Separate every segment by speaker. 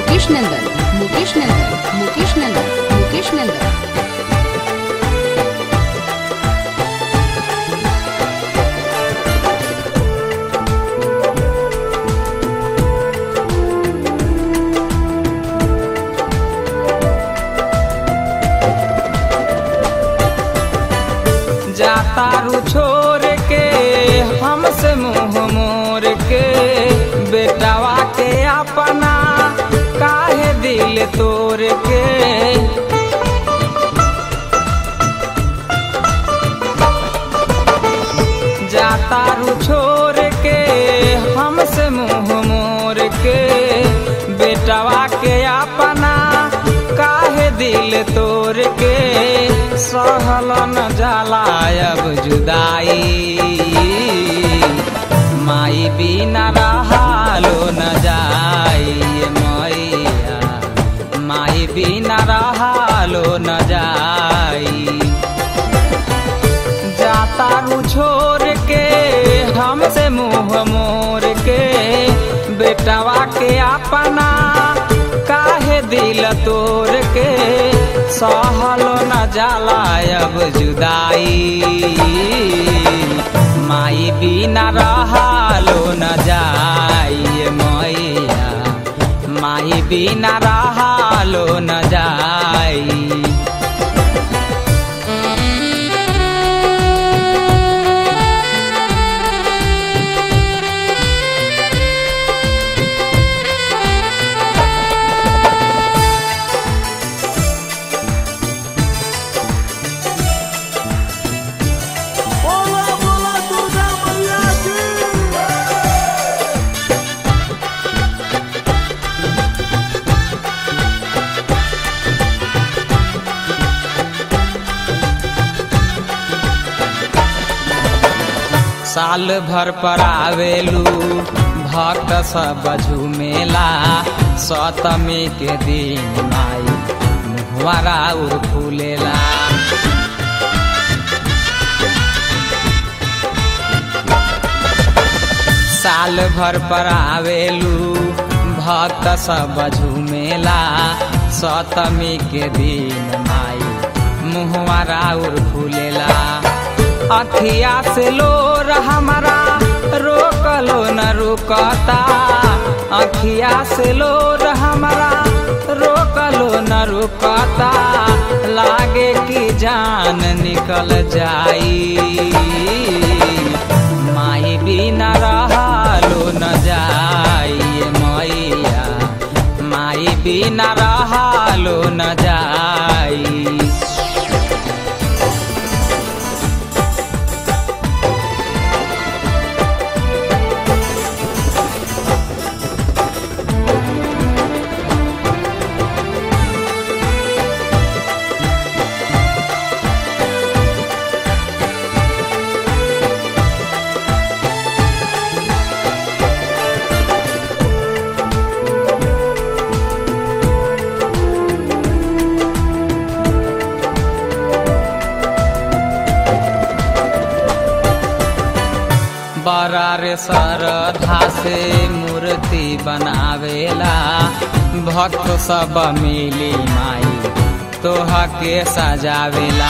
Speaker 1: मुकेश नंदन मुकेश नंदन मुकेश नंदन मुकेश नंदन
Speaker 2: जाता रू छोड़ के हमसे मुंह मोर के बेटावा के अपना काहे दिल तोड़ के जाता रू छोड़ के हमसे मुंह मोर के बेटावा के अपना काहे दिल तोड़ के सहल न जाला अब जुदाई माई बिना रहालो न जाई मैया माई बिना रहालो न जाई जाता रू छोड़ के हमसे मुंह मोर के बेटावा के अपना काहे दिल तोड़ के सहलो न जाला अब जुदाई माई बिना रहालो न जाई मैया माई बिना रहालो न जाई
Speaker 3: बोला बोला दुर्गा मैया की
Speaker 2: साल भर पर आवेलू भक्त सब झूमेला सतमी के दिन माई मुहवारा उर फूलेला साल भर पर आवेलू भक्त सब झूमेला सतमी के दिन माई मुहवारा उर फूलेला अखिया से लोर हमारा रोकलो न रुकता अखिया से लोर हमारा रोकलो न रुकता लागे कि जान निकल जाई माई बिना रहलो न जाई मैया माई बिना रहलो न जाई बड़ा रे श्रद्धा से मूर्ति बनावेला भक्त सब मिली माई तोह के सजावेला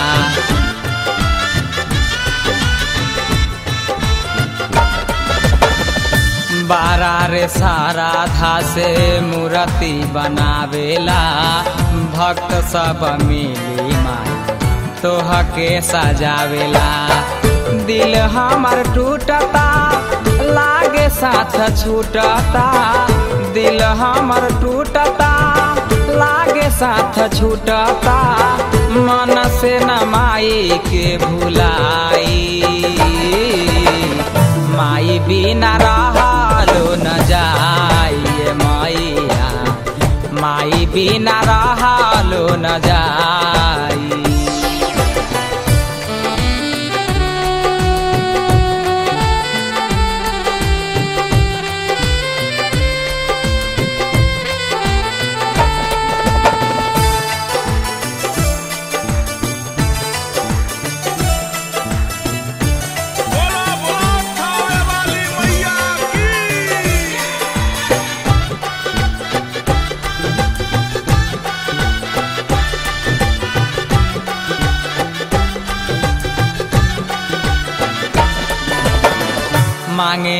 Speaker 2: बारा रे सारा धा से मूर्ति बनावेला भक्त सब मिली माई तोह के सजावेला दिल हमर टूटता लागे साथ छूटता दिल हमर टूटता लागे साथ छूटता मन से न माई के भुलाई माई बिना रहलो न जाई मैया माई बिना रहलो न जाई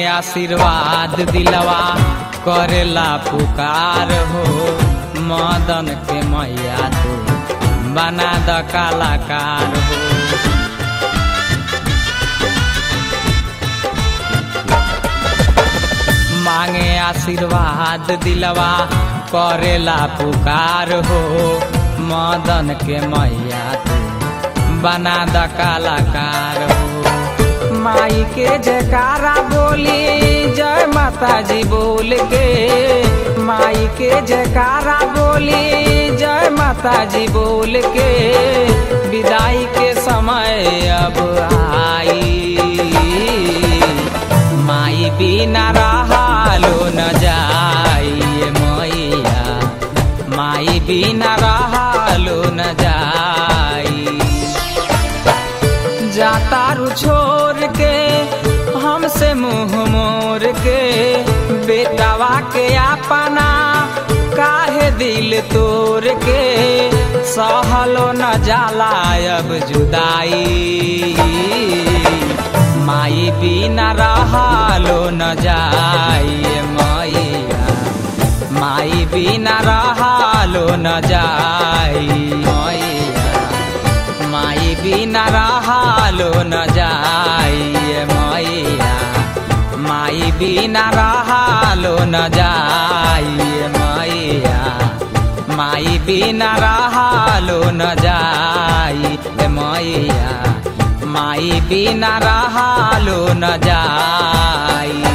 Speaker 2: आशीर्वाद दिलवा करेला पुकार हो मदन के मैया तू बना द कलाकार हो मांगे आशीर्वाद दिलवा करेला पुकार हो मदन के मैया तू बना द कलाकार हो माई के जयकारा बोली जय माता जी बोल के माई के जयकारा बोली जय माता जी बोल के विदाई के समय अब आई माई बिना रहालो न जाइए मैया माई बिना रहालो न जाई जातारू छोड़ के हमसे मुंह मोर के बेटावा के अपना काहे दिल तोड़ के सहलो न जाला अब जुदाई माई बिना रहालो न जाइए मैया माई बिना रहालो न जाई मैया माई बिना रहालो न जाइए मैया माई बिना रहालो न जाइए मैया माई बिना रहालो न जाई मैया माई बिना रहालो न जाई